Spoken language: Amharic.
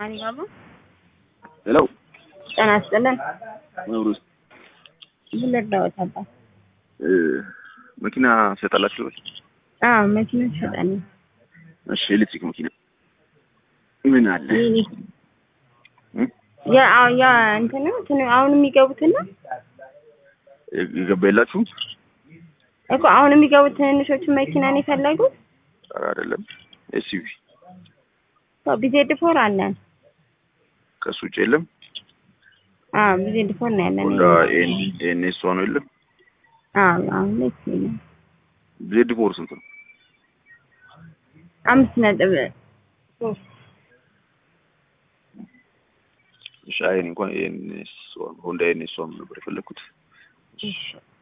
አሊባባ ሄሎ ጤና ይስጥልን። መብሩስ ምን ልርዳዎት አባት? መኪና ትሸጣላችሁ? አዎ መኪና ትሸጣለህ? እሺ ኤሌክትሪክ መኪና ምን አለ? ያ አዎ ያ እንትን ነው እንትን አሁን የሚገቡትን ነው የገባ የላችሁም? እኮ አሁን የሚገቡት ትንንሾቹን መኪና ነው የፈለጉት? ኧረ አይደለም ኤስዩቪ ቢዜድ ፎር አለን። ከሱ ውጭ የለም። አዎ ቢዜድ ፎር ነው ያለን። ሆንዳ ኤን ኤስ ነው የለም። አዎ አሁን ላይ ይችላል። ዜድ ፎር ስንት ነው? አምስት ነጥብ ሶስት እሺ አይን እንኳን ኤን ኤስ ሆንዳ ኤን ኤስ ነበር የፈለኩት። እሺ